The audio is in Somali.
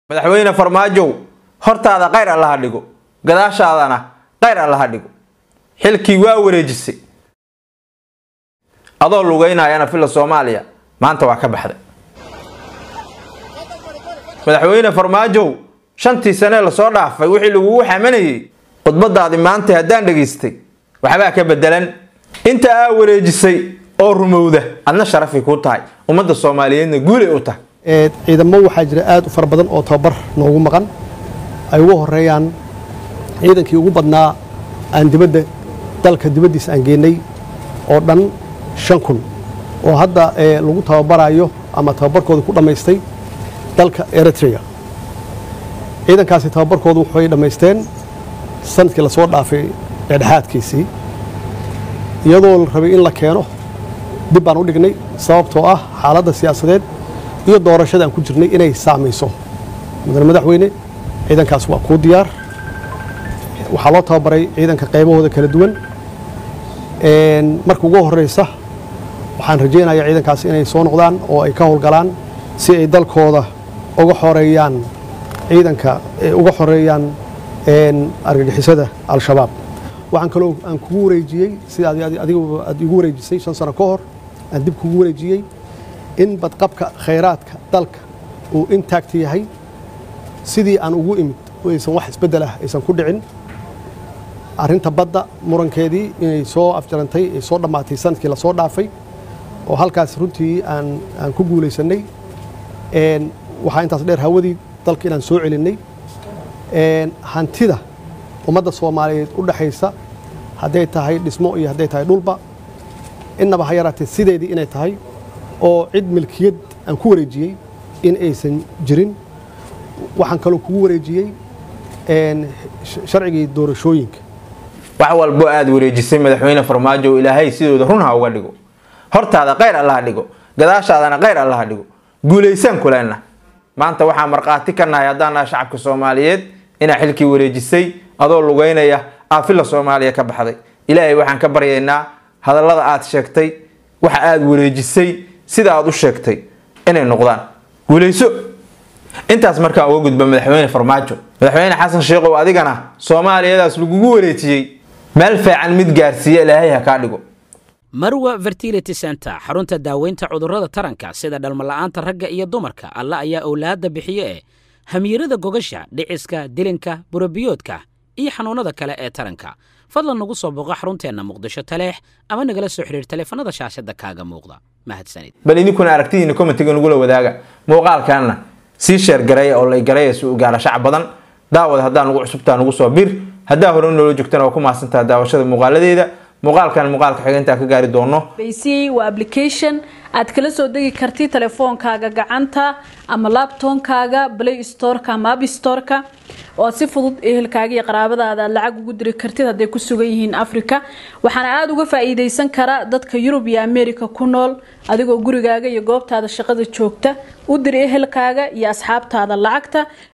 madaxweyne farmaajow hortaada qayr allaha dhigo gadaashaadana qayr allaha dhigo xilkii waa wareejisay adoo lugeynayana filla soomaaliya maanta waa ka baxday madaxweyne farmaajow shantii sanee lasoo dhaafay wixii lagugu xamanayay khudbadaadii maanta haddaan dhegaystay waxbaa ka bedelan inta aa wareejisay oo rumowda adna sharafay kuu tahay ummadda soomaaliyeedna guulay u tahay ciidamo waxaa jira aad u fara badan oo tababar noogu maqan ay ugu horeeyaan ciidankii ugu badnaa aan dibadda dalka dibaddiisa aan geenay oo dhan shan kun oo hadda lagu tababarayo ama tababarkooda ku dhammaystay dalka eritrea ciidankaasi tababarkoodu waxay dhammaysteen sanadkii lasoo dhaafay dhexdhexaadkiisii iyadoo la rabay in la keeno dib baan u dhignay sababtoo ah xaaladda siyaasadeed iyo doorashada aan ku jirnay inay saamayso mudane madaxweyne ciidankaas waa kuu diyaar waxaa loo tababaray ciidanka qaybahooda kala duwan marka ugu horeysa waxaan rajaynayaa ciidankaas inay soo noqdaan oo ay ka howlgalaan si ay dalkooda uga xoreeyaan ciidanka uga xoreeyaan argagixisada al-shabaab waxaan kaloo aan kugu wareejiyey sida adigu aad igu wareejisay shan sano ka hor aan dib kugu wareejiyey in badqabka khayraadka dalka uu intact yahay sidii aan ugu imid aysan wax isbeddel ah aysan ku dhicin arrinta badda murankeedii inay soo afjarantay ay soo dhammaatay sanadkii lasoo dhaafay oo halkaas runtii aan aan ku guulaysannay waxaa intaas dheer hawadii dalka inaan soo celinnay hantida ummadda soomaaliyeed u dhexaysa hadday tahay dhismo iyo hadday tahay dhulba innaba ha yaraatee sideedii inay tahay oo cid milkiyad aan ku wareejiyey in aysan jirin waxaan kaloo kugu wareejiyey sharcigii doorashooyinka wax walbo aad wareejisay madaxweyne farmaajo ilaahay sidooda run ha uga dhigo hortaada qayr allaha dhigo gadaashaadana qayr allaha dhigo guulaysaan kuleenna maanta waxaa markhaati ka nahay haddaan nahay shacabka soomaaliyeed inaa xilkii wareejisay adoo lugeynaya aafilla soomaaliya ka baxday ilaahay waxaan ka baryaynaa hadallada aad sheegtay waxa aad wareejisay sida aad u sheegtay inay noqdaan guulayso intaas markaan uga gudba madaxweyne farmaajo madaxweyne xasan sheekhow adigana soomaaliyadaas lagugu wareejiyey meel fiican mid gaarsiiya ilaahay ha kaa dhigo marwa fertility center xarunta daaweynta cudurrada taranka sida dhalmala'aanta ragga iyo dumarka alla ayaa owlaadda bixiye ee hamiirada gogasha dhiciska dilinka burabiyoodka iyo xanuunnada kale ee taranka fadlan nagu soo booqo xarunteenna muqdisho taleex ama nagala soo xidhiir taleefanada shaashadda kaaga muuqda mahadsanid bal idinkuna aragtidiina commentiga nagula wadaaga muuqaalkaana sii sheergareeya oo lay gareeya si uu gaara shacab badan daawad haddaa nugu cusubtaa nugu soo bir haddaa hore noola joogtana waa ku mahadsantaha daawashada muuqaaladeeda muuqaalkan muuqaalka xiga intaa ka gaari doono bc waa application aad kala soo degi karti telefoonkaaga gacanta ama labtoonkaaga play storeka ama app storeka oo si fudud ehelkaaga iyo qaraabadaada aad lacag ugu diri kartid hadday ku sugan yihiin africa waxaana aada uga faa-iideysan kara dadka yurub iyo america ku nool adigoo gurigaaga iyo goobtaada shaqada joogta u dir ehelkaaga iyo asxaabtaada lacagta